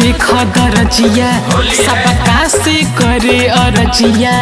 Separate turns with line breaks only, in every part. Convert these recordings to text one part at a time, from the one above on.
देख दरजिया सबका से करे अरजिया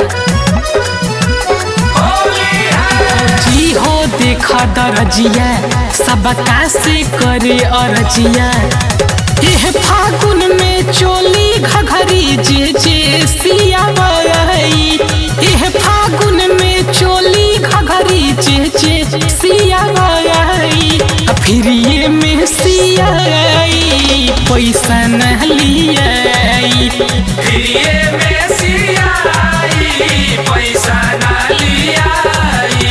जी हो देख दरजिया सबका से करे अरजिया एह फागुन में चोली घघरी जे जे सिया बरई एह फागुन में चोली घघरी जे जे सिया बरई आ फिर ये में सिया आई, पैसा न लियाई
फिरिए में सियाई पैसा ना लियाई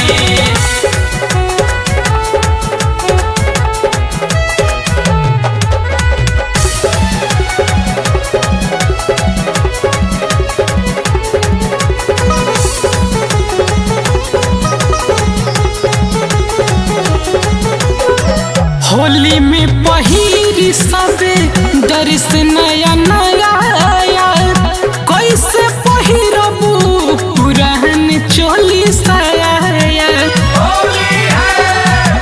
होली में पहिरी सबे दर्श नया नया आया कैसे पहिरबू पुरान चोली साया
होली है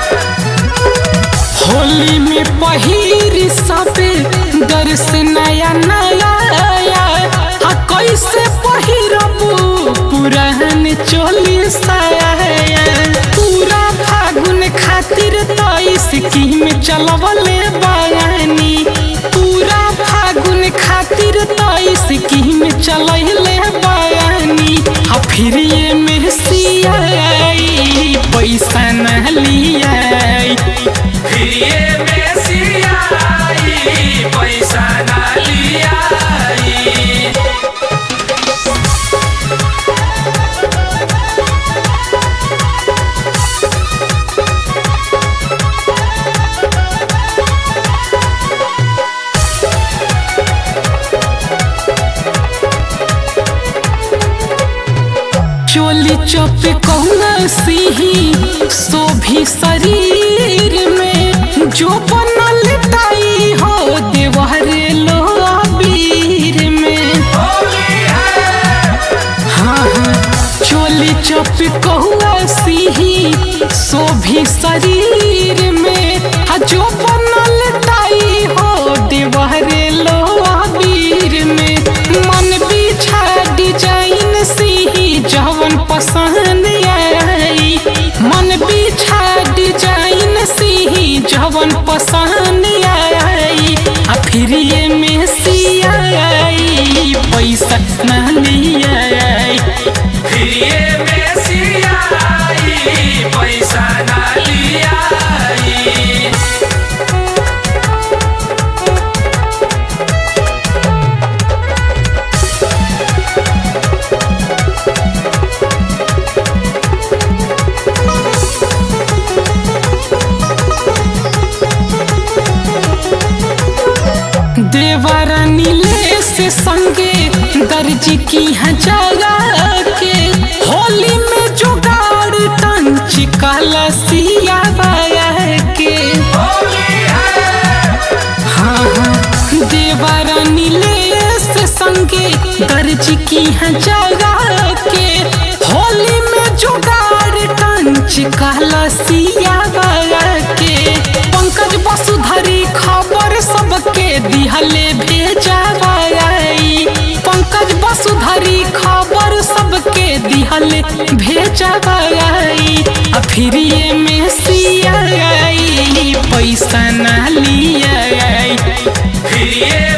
होली में पहिरी सबे दर्श नया नया आया आ कैसे पहिरबू पुरान चोली साया पूरा फागुन खातिर तो स्कीम चलवले बयानी पूरा फागुन खातिर तो स्कीम चलैले बयानी आ फिर ये में सियाई पैसा न लियाई
फिरिए में सियाई पैसा ना लियाई
चोली चौप कौना सिही शोभी शरीर में जो बनल ताई हो देवहरे लो अबीर में
होली है
हाँ हाँ चोली चौप कौआ सिही शोभी शरीर में आ जो बनल ताई हो देवहरे लो अबीर में मन बिछा डिजाइन सिही जवन पसंद आई मन बिछा डिजाइन सिही जवन पसंद आई आ फिर ये में सियाई पैसा न लियाई
फिरिए में सियाई पैसा ना लियाई
देवरा नीले से संगे दर्जी की हजारा के होली में जुगाड़ टंच कलसिया बाया के
होली है
हाँ हाँ देवरा नीले से संगे दर्जी की हजारा के होली में जुगाड़ टंच कलसिया बाया के पंकज वसुधरी खबर सबके दिहले भेजाबाई पंकज वसुधरी खबर सबके दिहले भेजाबाई आ फिर ये में सियाई पैसा ना लियाई
फिरिए